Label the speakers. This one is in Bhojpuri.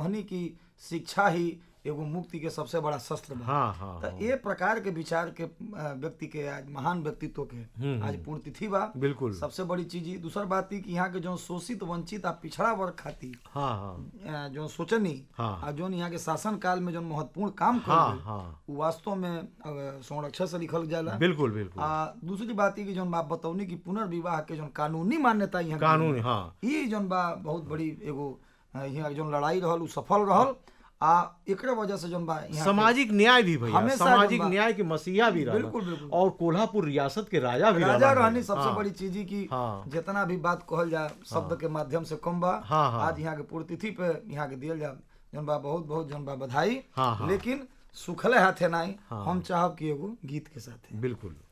Speaker 1: कहनी कि शिक्षा ही एगो मुक्ति के सबसे बड़ा शस्त्र बा
Speaker 2: हाँ हाँ
Speaker 1: तो ये प्रकार के विचार के अ, व्यक्ति के आज महान व्यक्तित्व के आज पुण्यतिथि बा
Speaker 2: बिल्कुल
Speaker 1: सबसे बड़ी चीज ही दूसर बात ही कि यहाँ के जो शोषित वंचित आ पिछड़ा वर्ग खातिर
Speaker 2: हाँ हाँ
Speaker 1: अ, जो सोचनी
Speaker 2: हाँ।
Speaker 1: आ जो यहाँ के शासन काल में जो महत्वपूर्ण काम
Speaker 2: हाँ
Speaker 1: कर
Speaker 2: हाँ
Speaker 1: वो वास्तव में अ, संरक्षण से लिखल जाला
Speaker 2: बिल्कुल बिल्कुल
Speaker 1: आ दूसरी बात ही कि जौन बात बतौनी कि पुनर्विवाह के जौन कानूनी मान्यता यहाँ के
Speaker 2: कानून हाँ
Speaker 1: ई जौन बा बहुत बड़ी एगो अ, यहाँ जौन लड़ाई रहल उ सफल रहल आ एकरे वजह से जौन बा यहाँ के-
Speaker 2: सामाजिक न्याय भी भैया
Speaker 1: हमेशा
Speaker 2: सामाजिक
Speaker 1: जब बा-
Speaker 2: न्याय के मसीहा भी रहा
Speaker 1: बिल्कुल, बिल्कुल।
Speaker 2: और कोल्हापुर रियासत के राजा भी
Speaker 1: राजा
Speaker 2: रहलन
Speaker 1: रहनी
Speaker 2: है।
Speaker 1: सबसे
Speaker 2: हाँ,
Speaker 1: बड़ी चीज ही कि
Speaker 2: हाँ।
Speaker 1: जितना भी बात कहल जा शब्द के माध्यम से कम बा
Speaker 2: हाँ, हाँ।
Speaker 1: आज यहाँ के पुण्यतिथि पे यहाँ के दियल जा जौन बा बहुत बहुत जौन बा बधाई
Speaker 2: हाँ, हाँ।
Speaker 1: लेकिन सुखले हाथे नाई
Speaker 2: हाँ।
Speaker 1: हम चाहब कि एगो गीत के साथ
Speaker 2: बिल्कुल